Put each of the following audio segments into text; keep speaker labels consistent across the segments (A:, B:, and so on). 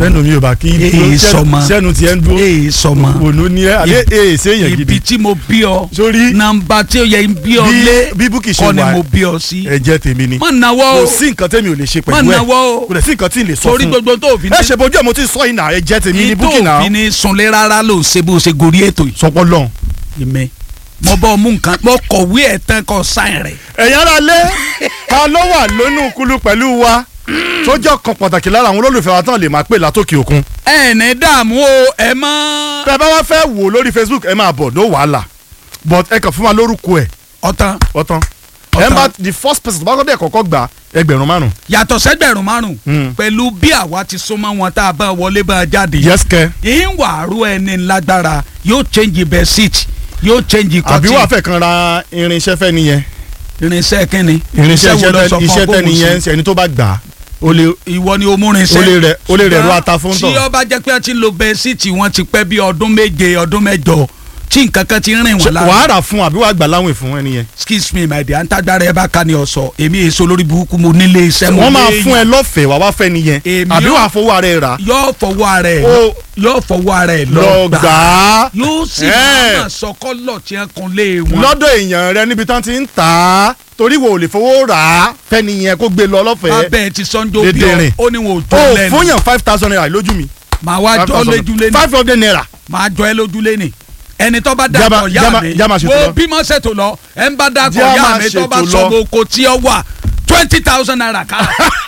A: sẹ́nu mi ò bá kí
B: Èè sọmọ.
A: sẹ́nu tiẹ̀ ń dúró
B: èè sọmọ
A: ònú ní ẹ àbí èè séèyàn
B: ibi
A: gidi
B: tí mo bí ọ
A: sórí
B: nàmbà tí ó yẹ ń bí ọ
A: bí
B: lé
A: bí búkì ṣe
B: kọ́ ni
A: wà
B: mo bí ọ sí.
A: ẹ̀jẹ̀ tèmi ni
B: má nawọ́
A: kò
B: o
A: sí nǹkan tẹ́mi ò lè ṣe
B: má
A: pẹ̀lú ẹ̀
B: nawọ́ o
A: kò dẹ̀ sí nǹkan tí ì lè sọ
B: torí
A: fún
B: gbogbo tó fi
A: ẹ ṣe bojú ẹ̀ mo ti sọ ìnà ẹ̀jẹ̀ tèmi ni
B: tó
A: búkì náà
B: fi ní sunlé rárá ló ń ṣe bó ṣe gorí ètò yìí.
A: sọpọ́ lọ́n.
B: ìmẹ̀ mo bọ́ mú nǹkan mo kọ̀wé ẹ̀ tán kọ́ sáìn rẹ̀.
A: ẹ̀yin ara lé ta ló wà lónú kulu pẹ̀lú wa tó jẹ́ kan pàtàkì lára àwọn olólùfẹ́ wa tán lè máa pè látòkè òkun.
B: ẹ ní dààmú o ẹ mọ́.
A: tẹ́ ẹ bá wá fẹ́ wò lórí Facebook ẹ máa bọ̀ no wàhálà but ẹ kàn fún wa lórúkọ ẹ̀
B: ọ̀tán
A: ọ̀tán.
B: Ọ̀tán.
A: ẹ bá the first person tó bá kọ́kọ́ kọ́kọ́ gba ẹgbẹ̀rún márùn.
B: yàtọ̀ sẹ́gbẹ̀rún márùn
A: Mm.
B: pẹ̀lú bí àwa ti súnmọ́ wọn tá a bá wọlé bá a jáde.
A: yes kẹ
B: yìí wà á rú ẹni lágbára yóò change bed sheet yóò change
A: àbí
B: cotton
A: wàá fẹ́ kan ra irinṣẹ́ fẹ́ nìyẹn
B: irinṣẹ́ kínni
A: irinṣẹ́
B: wo ló sọ fún
A: iṣẹ́
B: ọ
A: tẹ́
B: bóun
A: nìyẹn
B: ṣe?
A: ẹni tó bá gbà á ó lè
B: ìwọ ni o mú irinṣẹ́
A: ó lè rẹ̀ ó lè rẹ̀ ru
B: Ṣùgbọ́n
A: ata fún
B: tí
A: tọ̀.
B: ó bá jẹ́ pé wọ́n ti lo bed sheet wọ́n ti pẹ́ bí ọdún méje ọdún mẹ́jọ tí nǹkan kan ti rìn wọ́n
A: Ṣé
B: lára
A: wàá rà fún àbí wàá gbà láwìn fún ẹni yẹn.
B: excuse me my dear ntagbara ẹ bá ká ní ọsọ èmi èso lórí burúkú mo nílé iṣẹ́ mo
A: wọ́n máa
B: léèyàn.
A: fún ẹ lọ́fẹ̀ẹ́ wàá wá fẹ́ nìyẹn
B: Èmi
A: àbí
B: ó-
A: wàá fowó ara ẹ rà.
B: yóò fọwọ́ ara ẹ̀
A: Ó-
B: yóò fọwọ́ ara ẹ̀
A: lọ
B: lọ
A: gbà
B: gbà
A: á
B: yóò sì
A: Ẹ̀.
B: máa sọ kọ́lọ̀ tí wọ́n kun lé wọn.
A: lọ́dọ̀ èèyàn rẹ níbi tán ti ń tà á torí wo ò lè fowó rà á fẹ́ni yẹn kó gbé lọ lọ́fẹ̀ẹ́.
B: abẹ́ ti sọ́njọ́ bí
A: Dédérìn.
B: ọ ó ní wọn ò
A: o
B: jọ lẹ́nu
A: fún yàn five thousand naira lójú mi.
B: màá wá jọ lójúlé ní
A: five hundred naira.
B: màá jọ ẹ lójúlé ní ẹni tó bá
A: Jáma-
B: dàpọ̀ yá
A: jáma-
B: mi
A: jáma ṣètò
B: wo
A: lọ.
B: bímọ ṣètò lọ ẹ ń bá dàpọ̀
A: Jáma
B: yá mi tó bá
A: ṣètò
B: sọ
A: lọ.
B: oko tí ó wà twenty thousand naira ká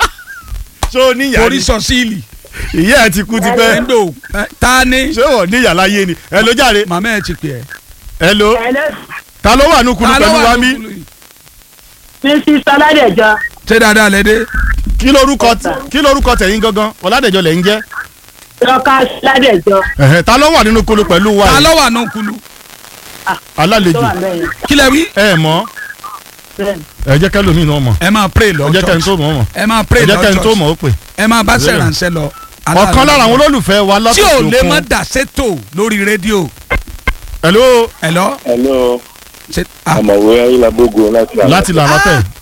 A: ṣé o níyà
B: orí
A: ni
B: sọ síìlì
A: ìyá ẹ ti kú ti pẹ́
B: ẹ̀ńdò ta ni
A: ṣé wọ́n níyà láyé ni ẹ ló jàre
B: màmá ẹ ti pè ẹ́
A: ẹ ló ta ló wà nùkúlù
B: Ta ló
A: pẹ̀lú
B: wà
A: wa
B: ní
A: mí
B: kúlù yìí?
C: mrs ọládẹjọ
B: ṣé dáadáa lẹ́dẹ́
A: kí lórúkọ kí lórúkọ tẹ̀yìn gangan ọ̀làdẹ̀jọ lẹ̀ ń jẹ́
C: lọkà ọládẹjọ
A: Ẹ̀hẹ̀, ta ló wà nínú kúlù pẹ̀lú wa
B: ta
A: yìí?
B: ló wà nù kúlù
C: tó
A: alálejò
C: wà bẹ́ẹ̀
B: kí lẹ wí
A: ẹ mọ̀
C: bẹ́ẹ̀
A: ẹ jẹ́ kẹ́lòmíì náà mọ̀
B: ẹ máa pray
A: ẹ
B: lọ
A: jẹ́ kẹ́ni
B: church
A: tó mọ̀ mọ̀
B: ẹ máa
A: ẹ
B: pray
A: jẹ́
B: lọ
A: kẹ́ni tó
B: church
A: mọ̀ ó pè.
B: ẹ máa bá sẹ̀ránṣẹ́ lọ.
A: ọ̀kan lára àwọn olólùfẹ́ wa
B: tí
A: látòkè
B: ò
A: òkun.
B: lè mọ́ dà sétò lórí rédíò
A: hello
B: ẹ lọ.
D: hello
B: ṣe- ah,
D: ọmọwé ayélujábógo láti àná.
A: láti lànà tẹ̀